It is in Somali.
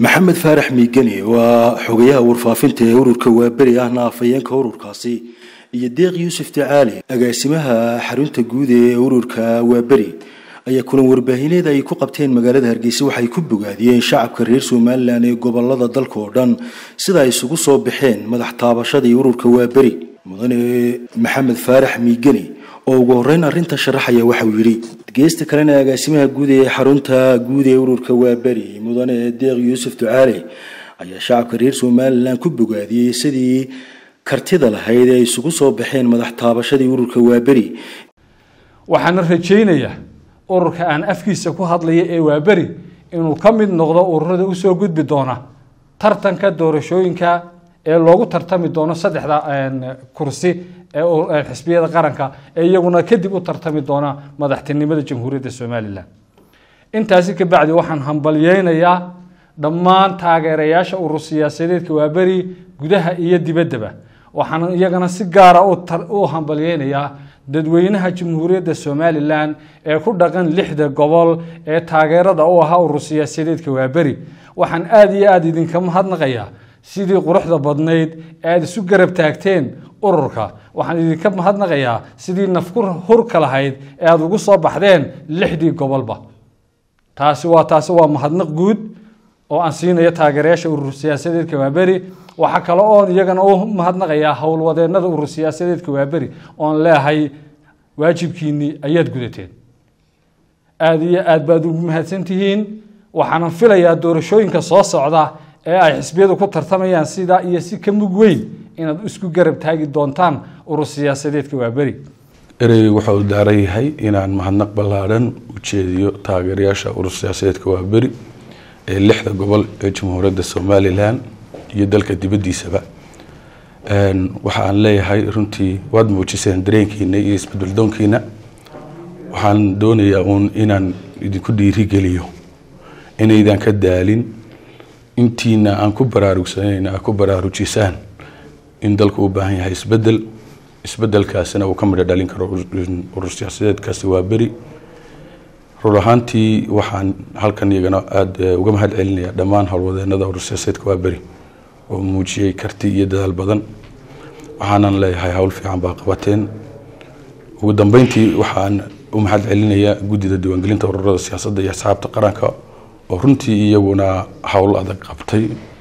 maxamed faarax miigani waa xogayaha warfaafinta ee ururka waaberi ahna afhayeenka ururkaasi iyo deeq yuusuf tacaali agaasimaha xarunta guud ee ururka waaberi ayaa kulan warbaahineed ay ku qabteen magaalada hargeysa waxay ku bogaadiyeen shacabka reer somalilan ee gobolada dalka oo dhan sida ay isugu soo baxeen madax taabashadii ururka waaberi mudane maxamed faarax miigani oo ugu horeyn arrinta sharaxaya waxauu yidhi geesta kalena agaasimaha guud ee xarunta guud ee ururka waaberi mudane deeq yuusuf ducaale ayaa shacabka reer somalilan ku bogaadiyey sidii kartida lahayd ee ay isugu soo baxeen madax taabashadii ururka waaberi waxaana rajaynayaa ururka aan afkiisa ku hadlaya ee waaberi inuu ka mid noqdo ururada usoo gudbi doona tartanka doorashooyinka ee loogu tartami doono saddexda kursi ee xisbiyada qaranka ee iyaguna kadib u tartami doona madaxtinimada jamhuuriyadda somalilan intaasi kabacdi waxaan hambalyeynayaa dhammaan taageerayaasha urur siyaasadeedka waaberi gudaha iyo dibaddaba waxaan iyagana si gaara u hambalyeynayaa dadweynaha jamhuuriyadda somalilan ee ku dhaqan lixda gobol ee taageerada u ahaa urur siyaasadeedka waaberi waxaan aada iyo aada idinka mahadnaqayaa sidii quruxda badnayd ee aada isu garab taagteen ururka waxaan idinka mahadnaqayaa sidii nafku hurka lahayd ee aada ugu soo baxdeen lixdii gobolba taasi waa taasi waa mahadnaq guud oo aan siinayo taageerayaasha urur siyaasadeedka waaberi waxaa kale oon iyagana u mahadnaqayaa howlwadeenada urur siyaasadeedka waaberi oon leehay waajibkiinii ayaad gudateen aada iyo aad baad ugu mahadsantihiin waxaanan filayaa doorashooyinka soo socda ee ay xisbiyadu ku tartamayaan sidaa iyo si ka mug weyn inaad isku garab taagi doontaan urur siyaasadeedka waaberi erey waxa uu daaran yahay inaan mahadnaq ballaadhan u jeediyo taageerayaasha urur siyaasadeedka waaberi ee lixda gobol ee jamhuuriyadda somalilan iyo dalka dibaddiisaba waxa aan leeyahay runtii waad muujiseen dareenkiina iyo isbeddeldoonkiina waxaan doonayaa uun inaan idinku dhiirigeliyo inaydan ka daalin intiina aan ku baraarugsanayna aad ku baraarujisaan in dalku u baahan yahay isbedel isbedelkaasina uu ka midho dhalin karo urur siyaasadeedkaasi waa beri rur ahaantii waxaan halkan iyagana aada uga mahad celinayaa dhammaan howlwadeenada urur siyaasadeedka waa beri oo muujiyey karti iyo dadaal badan waxaanan leeyahay howl fiican baa qabateen ugu dambeyntii waxaan u mahad celinayaa guddida diiwaangelinta ururada siyaasadda iyo asxaabta qaranka oo runtii iyaguna howl adag qabtay